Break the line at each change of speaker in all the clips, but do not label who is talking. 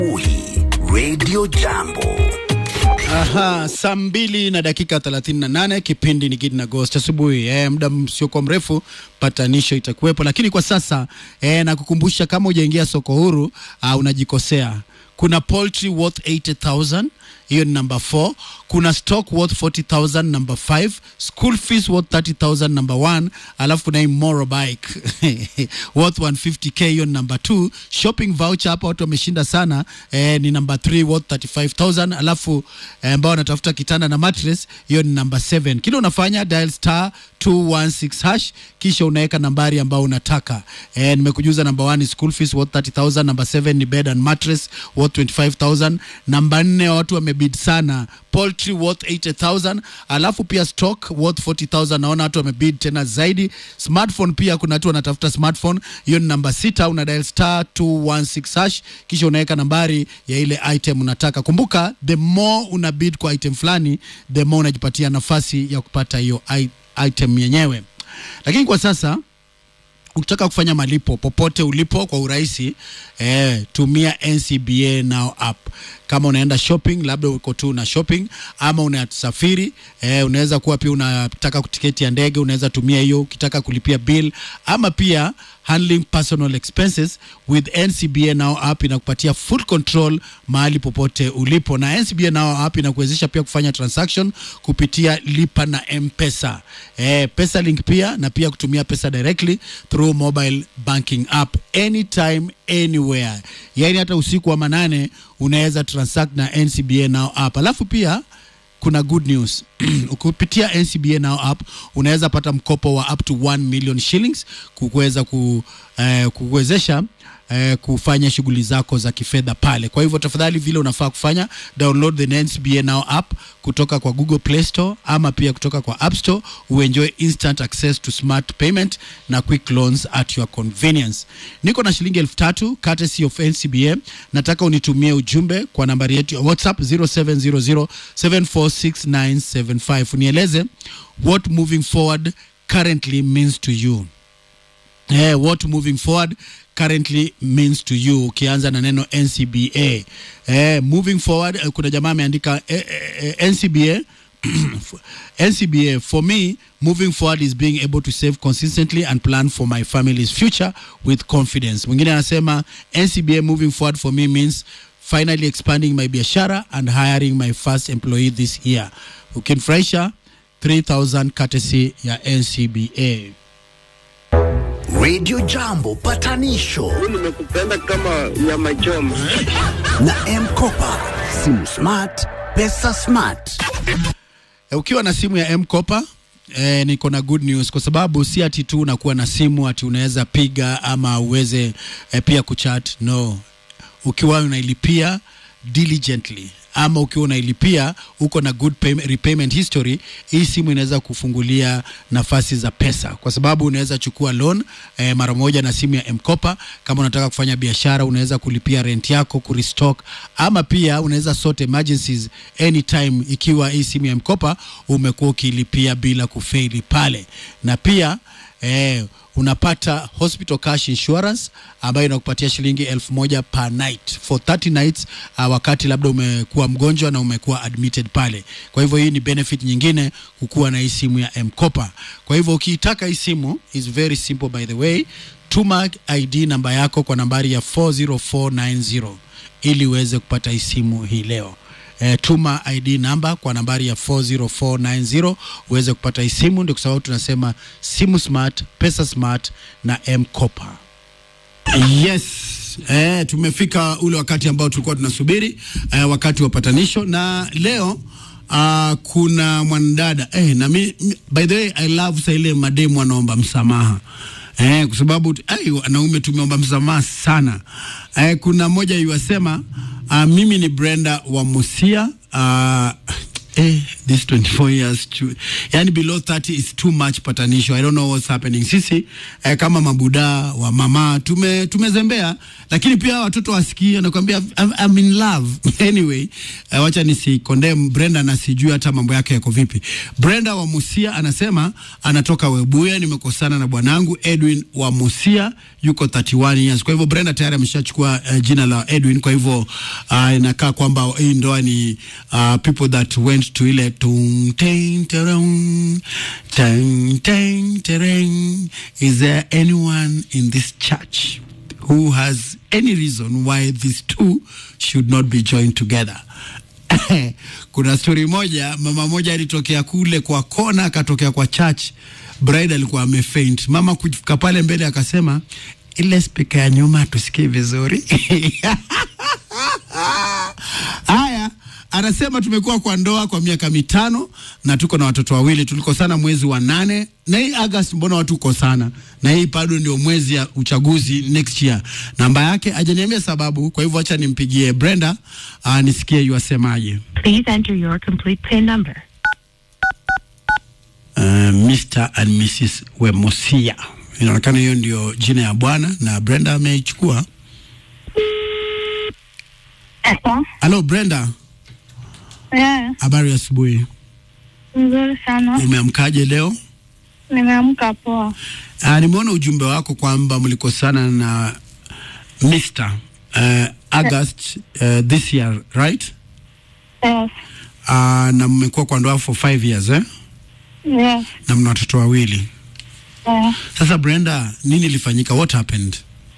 Uhi Radio Jambo.
Aha, saa mbili na dakika 38 kipindi ni Gidi na Ghost asubuhi. Eh, muda msiokuwa mrefu patanisho itakuwepo, lakini kwa sasa eh, nakukumbusha kama hujaingia soko huru uh, unajikosea. Kuna poultry worth 80000 hiyo ni number 4. Kuna stock worth 40000 number 5. School fees worth 30000 number 1. Alafu kuna hii motorbike worth 150k hiyo ni number 2. Shopping voucher hapa watu wameshinda sana eh, ni number 3 worth 35000 alafu eh, ambao wanatafuta kitanda na mattress hiyo ni number 7. Kile unafanya dial star 216 hash kisha unaweka nambari ambao unataka. Eh, nimekujuza number 1 ni school fees worth 30000, number 7 ni bed and mattress worth 25000, namba 4 watu wamebid sana poultry worth 80000 alafu pia stock worth 40000 naona watu wamebid tena zaidi smartphone pia kuna watu wanatafuta smartphone hiyo ni namba sita una dial star 216 hash kisha unaweka nambari ya ile item unataka kumbuka the more una bid kwa item fulani the more unajipatia nafasi ya kupata hiyo i- item yenyewe lakini kwa sasa ukitaka kufanya malipo popote ulipo kwa urahisi eh, tumia ncba now app kama unaenda shopping labda uko tu na shopping ama unasafiri eh, unaweza kuwa pia unataka tiketi ya ndege unaweza tumia hiyo ukitaka kulipia bill ama pia handling personal expenses with ncba now app inakupatia full control mahali popote ulipo na ncba now app inakuwezesha pia kufanya transaction kupitia lipa na mpesa eh, pesa link pia na pia kutumia pesa directly through mobile banking app anytime anywhere yaani hata usiku wa manane unaweza transact na ncba now app alafu pia kuna good news kupitia ncba now app unaweza pata mkopo wa up to 1 million shillings kuweza ku, eh, kuwezesha eh, kufanya shughuli zako za kifedha pale kwa hivyo tafadhali vile unafaa kufanya download the ncba now app kutoka kwa google play store ama pia kutoka kwa app store uenjoy instant access to smart payment na quick loans at your convenience niko na shilingi elfu tatu courtesy of ncba nataka unitumie ujumbe kwa nambari yetu ya whatsapp 0700746975 unieleze what moving forward currently means to you eh, what moving forward currently means to you ukianza na neno ncba eh, moving forward eh, kuna jamaa ameandika eh, eh, eh, ncba ncba for me moving forward is being able to save consistently and plan for my family's future with confidence mwingine anasema ncba moving forward for me means finally expanding my biashara and hiring my first employee this year ukinfurahisha 3000 courtesy ya ncba
Radio Jambo patanisho
nimekupenda kama nyama choma.
na Mkopa. Simu smart, pesa smart.
E, ukiwa na simu ya mkopa E, niko na good news kwa sababu si ati tu unakuwa na simu ati unaweza piga ama uweze e, pia kuchat no ukiwa unailipia diligently ama ukiwa unailipia uko na good pay, repayment history hii simu inaweza kufungulia nafasi za pesa kwa sababu unaweza chukua loan eh, mara moja na simu ya mkopa kama unataka kufanya biashara unaweza kulipia rent yako kurestock ama pia unaweza sort emergencies anytime ikiwa hii simu ya mkopa umekuwa ukilipia bila kufeili pale na pia eh, unapata hospital cash insurance ambayo inakupatia shilingi elfu moja per night for 30 nights uh, wakati labda umekuwa mgonjwa na umekuwa admitted pale kwa hivyo hii ni benefit nyingine kukuwa na hii simu ya mkopa kwa hivyo ukiitaka hii simu is very simple by the way tuma id namba yako kwa nambari ya 40490 ili uweze kupata hii simu hii leo eh, tuma id namba kwa nambari ya 40490 uweze kupata hii simu ndio kwa sababu tunasema simu smart pesa smart na mkopa yes eh, tumefika ule wakati ambao tulikuwa tunasubiri eh, wakati wa patanisho na leo uh, kuna mwanadada eh, na mi, mi- by the way i love sa ile mademu wanaomba msamaha eh, kwa sababu ai, wanaume tumeomba msamaha sana eh, kuna mmoja iwasema uh, mimi ni brenda wa musia uh, eh, this 24 years to, yani below 30 is too much patanisho i don't know what's happening sisi eh, kama mabuda wa mama tume tumezembea lakini pia watoto wasikie nakwambia I'm, I'm in love anyway eh, wacha nisi condemn Brenda na sijui hata mambo yake yako vipi Brenda wa Musia anasema anatoka Webuye nimekosana na bwanangu Edwin wa Musia yuko 31 years kwa hivyo Brenda tayari ameshachukua uh, jina la Edwin kwa hivyo uh, inakaa kwamba hii ndoa ni uh, people that went to ile tung teng tereng teng teng tereng is there anyone in this church who has any reason why these two should not be joined together kuna stori moja mama moja alitokea kule kwa kona akatokea kwa church bride alikuwa amefaint mama kufika pale mbele akasema ile spika ya nyuma tusikii vizuri haya anasema tumekuwa kwa ndoa kwa miaka mitano na tuko na watoto wawili tulikosana mwezi wa nane na hii august mbona watu kosana na hii bado ndio mwezi ya uchaguzi next year namba yake ajaniambia sababu kwa hivyo acha nimpigie brenda uh, nisikie yuasemaje
Please enter your complete PIN number.
uh, mr and mrs wemosia inaonekana hiyo ndio jina ya bwana na brenda ameichukua
Epo.
halo brenda
Yeah,
habari ya asubuhi
nzuri sana.
umeamkaje leo
Nimeamka poa.
Uh, nimeona ujumbe wako kwamba mlikosana na Mr. Uh, August uh, this year right?
Yes.
Uh, na mmekuwa kwa ndoa for five years eh?
Yes.
na mna watoto wawili.
Yeah.
Sasa Brenda, nini ilifanyika? What happened?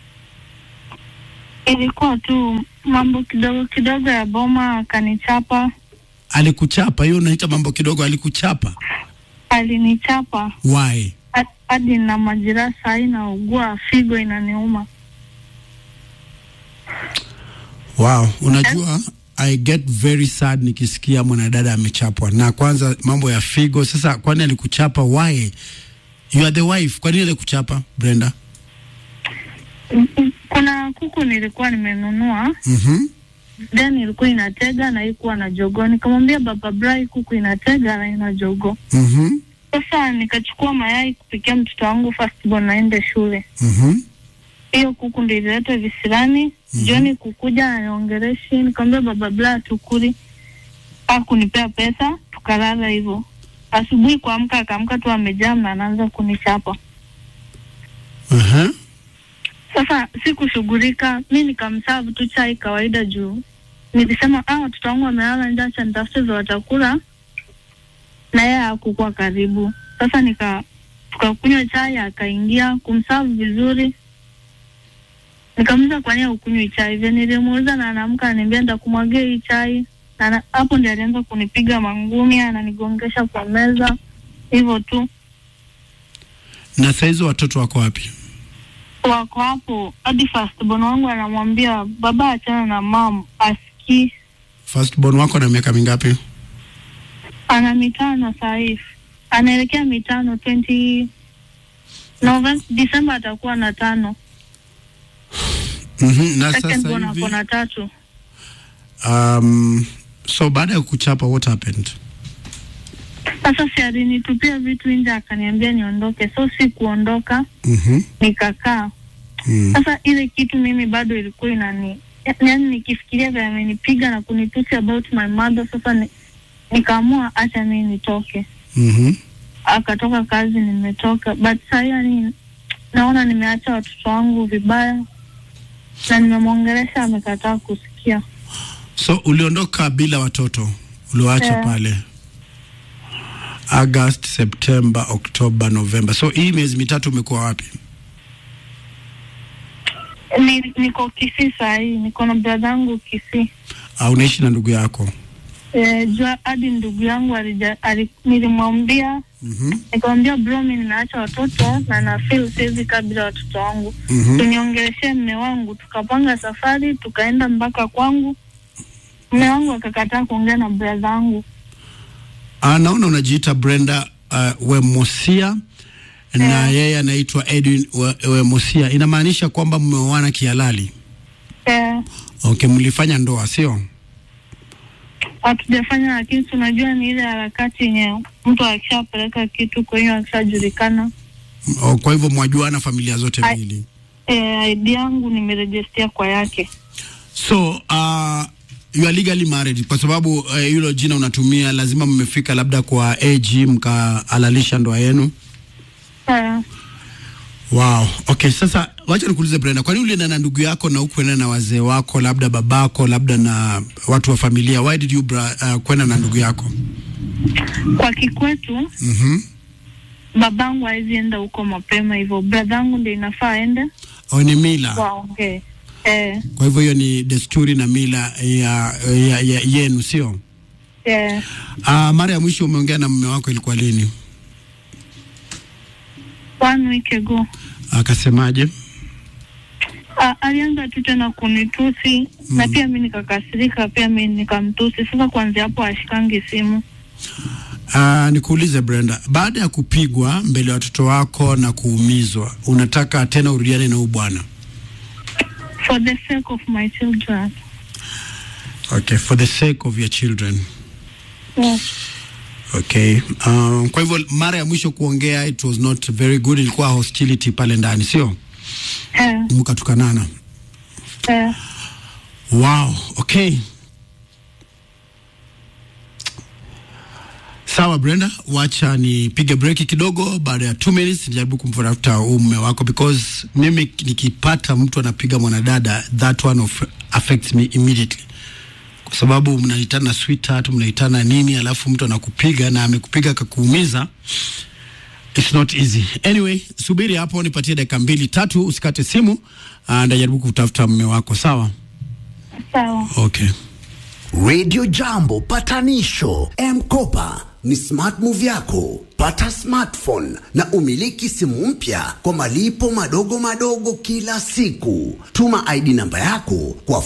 Ilikuwa tu mambo kidogo kidogo ya boma, akanichapa,
Alikuchapa? Hiyo unaita mambo kidogo? Alikuchapa?
alinichapa
Why?
Ha- hadi na majeraha sahii, naugua figo inaniuma.
Wow, unajua I get very sad nikisikia mwanadada amechapwa, na kwanza mambo ya figo. Sasa kwani alikuchapa? Why? You are the wife, kwa nini alikuchapa Brenda?
Kuna kuku nilikuwa nimenunua,
Mhm.
then ilikuwa inatega na ikuwa na jogoo. Nikamwambia baba Brai, kuku inatega na ina jogoo.
Mhm.
Sasa nikachukua mayai kupikia mtoto wangu firstborn aende shule.
Mhm.
hiyo kuku ndio ilileta visirani mm-hmm. Jioni kukuja aniongereshi, nikamwambia baba bla tukuli, akunipea pesa tukalala hivyo. Asubuhi kuamka akaamka tu amejaa na anaanza kunichapa.
Aha.
Sasa sikushughulika, mi nikamsavu tu chai kawaida juu nilisema ah, watoto wangu wamelala njaa, acha nitafute za watakula, na yeye hakukuwa karibu. Sasa nika tukakunywa chai, akaingia kumsavu vizuri. Nikamuuliza kwa nini ukunywi chai? Vile nilimuuliza na anaamka ananiambia ndakumwagia hii chai, na na- hapo ndio alianza kunipiga mangumi, ananigongesha kwa meza hivyo tu.
Na saizi watoto wako wapi?
wako hapo hadi firstborn wangu anamwambia baba achana na mam asikii
Firstborn wako na miaka mingapi?
ana mitano sahii anaelekea mitano 20 November December atakuwa na tano
Mhm. Na
second
sasa
born
hivi
ako na tatu
um, so baada ya kuchapa what happened?
sasa si alinitupia vitu nje akaniambia niondoke so si kuondoka
Mhm.
nikakaa
Mm.
sasa ile kitu mimi bado ilikuwa inani yaani nikifikiria vile amenipiga na kunitusi about my mother sasa ni, nikaamua acha mimi nitoke
Mhm.
akatoka kazi nimetoka but saa hii yani naona nimeacha watoto wangu vibaya na nimemwongelesha amekataa kusikia
So uliondoka bila watoto, ulioacha
Yeah.
pale August, September, October, November. So hii miezi mitatu umekuwa wapi?
Ni, niko Kisii saa hii niko na bradha yangu Kisii
Au unaishi na ndugu yako?
e, jua hadi ndugu yangu alija, ali, nilimwambia
Mhm.
nikamwambia bro mi ninaacha watoto na na feel siwezi kaa bila watoto wangu
Mhm.
tuniongeleshe mme wangu tukapanga safari tukaenda mpaka kwangu mme wangu akakataa kuongea na bradha yangu
Ah, naona unajiita Brenda uh, Wemosia na yeye anaitwa Edwin We- Wemosia. Inamaanisha kwamba mmeoana kihalali?
eh,
Okay, mlifanya ndoa sio?
hatujafanya, lakini si unajua ni ile harakati yenye mtu akishapeleka kitu, kwa hiyo akishajulikana.
Oh, kwa hivyo mwajuana familia zote
Ai-
mbili.
E, ID yangu nimerejestia kwa yake.
So uh, you are legally married kwa sababu uh, hilo jina unatumia, lazima mmefika labda kwa AG mkahalalisha ndoa yenu.
Sawa.
Wow. Okay, sasa wacha nikuulize Brenda, kwani ulienda na ndugu yako na hukuenda na wazee wako, labda babako, labda na watu wa familia? Why did you bra, uh, kwenda na ndugu yako?
Kwa kikwetu
Mhm.
babangu hawezi enda huko mapema hivyo, bradhangu ndio inafaa aende
Oh, ni mila.
waongee. Eh,
Kwa hivyo hiyo ni desturi na mila ya, ya, ya yenu, sio?
eh,
Uh, mara ya mwisho umeongea na mume wako ilikuwa lini?
one week ago.
Akasemaje?
Ah, alianza tu tena kunitusi na pia mi nikakasirika, pia mi nikamtusi. Sasa kuanzia hapo ashikangi simu.
Uh, nikuulize Brenda, baada ya kupigwa mbele ya watoto wako na kuumizwa, unataka tena urudiane na huyu bwana?
For the sake of my children.
Okay, for the sake of your children.
Yes.
Okay. Um, kwa hivyo mara ya mwisho kuongea it was not very good, ilikuwa hostility pale ndani, sio?
Eh,
Mkatukanana.
eh,
Wow, okay. Sawa Brenda, wacha nipige breki kidogo. Baada ya two minutes nijaribu kumtafuta huyu mume wako, because mimi nikipata mtu anapiga mwanadada that one of affects me immediately, kwa sababu mnaitana sweetheart, mnaitana nini, alafu mtu anakupiga na amekupiga akakuumiza It's not easy. Anyway, subiri hapo nipatie dakika mbili tatu, usikate simu. Uh, ndajaribu kutafuta mume wako, sawa?
sawa.
Okay.
Radio Jambo patanisho M-Kopa ni smart move yako. Pata smartphone na umiliki simu mpya kwa malipo madogo madogo kila siku. Tuma ID namba yako kwa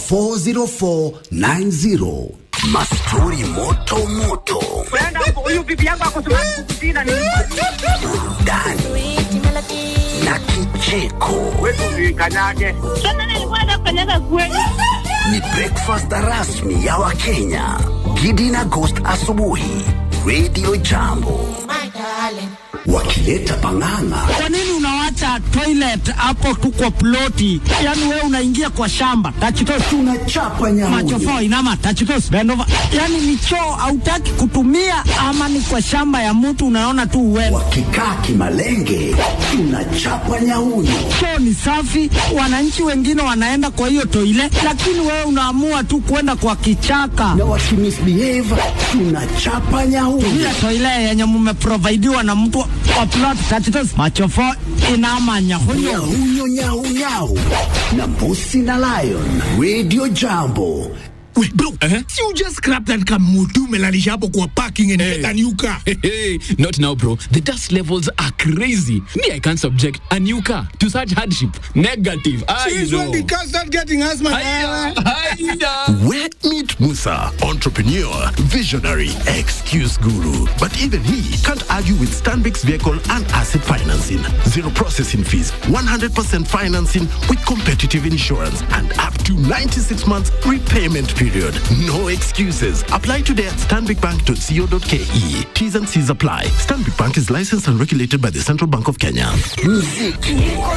40490. Mastori moto moto,
Brenda, huyu bibi yangu ako smart kukushinda ni
burudani na kicheko.
wetu kanyage.
Sasa nilikuwa nataka kukanyaga kweli.
Ni breakfast rasmi ya Wakenya. Gidi na Ghost asubuhi. Radio Jambo wakileta pang'ang'a
Kwa nini unawacha toilet hapo tu kwa ploti? Yaani wewe unaingia kwa shamba. Tachitos
tunachapa
macho
nyamunyu
fo inama tachitos bend over. Yaani ni choo hautaki kutumia ama ni kwa shamba ya mtu unaona tu uwewe.
wakikaa kimalenge tunachapa nyaunyo
Choo ni safi, wananchi wengine wanaenda kwa hiyo toile, lakini wewe unaamua tu kwenda kwa kichaka.
na wakimisbehave tunachapa nyaunyo
Ile toile yenye mumeprovidiwa na mtu wa plot tachitos macho fo inama nyahunyo.
nyaunyo nyaunyau na mbusi na lion radio jambo
Wait, bro, si you just scrap that kamutu melalisha hapo kwa parking and get a new car.
Hey, not now, bro. The dust levels are crazy. Me, I can't subject a new car to such hardship. Negative. I
Since
know.
when the car start getting asthma?
Hiya, hiya.
Where meet Musa, entrepreneur, visionary, excuse guru. But even he can't argue with Stanbic's vehicle and asset financing. Zero processing fees, 100% financing with competitive insurance, and up to 96 months repayment period. No excuses. Apply today at stanbicbank.co.ke. T's and C's apply. Stanbic Bank is licensed and regulated by the Central Bank of Kenya.
muziki